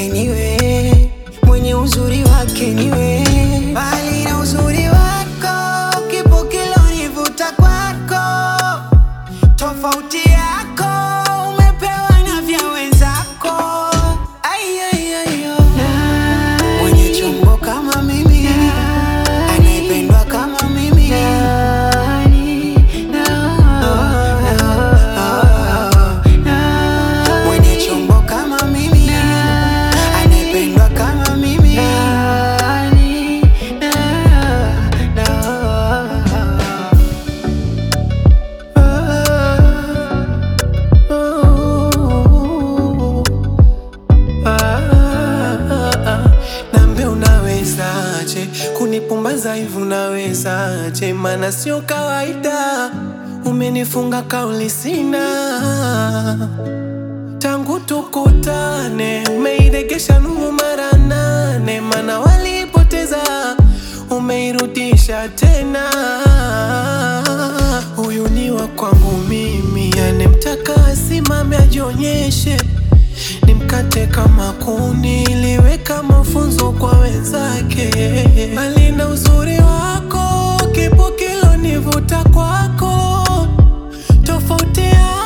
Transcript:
wake niwe, mwenye uzuri wake niwe, bali na uzuri wako kipo kilonivuta kwako, tofauti yako umepewa na vya wenzako. Ai, ai, ai, oh. Mwenye chombo kama mimi, anayependwa kama mimi mwenye chombo kama mimi, anayependwa kama mimi. Nambe unawezaje kunipumbaza hivi unawezaje? Mana sio kawaida, umenifunga kauli sina tangu tukutane, umeiregesha nuru mara nane, mana walipoteza umeirudisha tena. Huyu ni wa kwangu mimi, anemtaka asimame ajionyeshe nimkate kama kuni, liweka mafunzo kwa wenzake. Bali na uzuri wako, kipo kilonivuta kwako, tofauti yako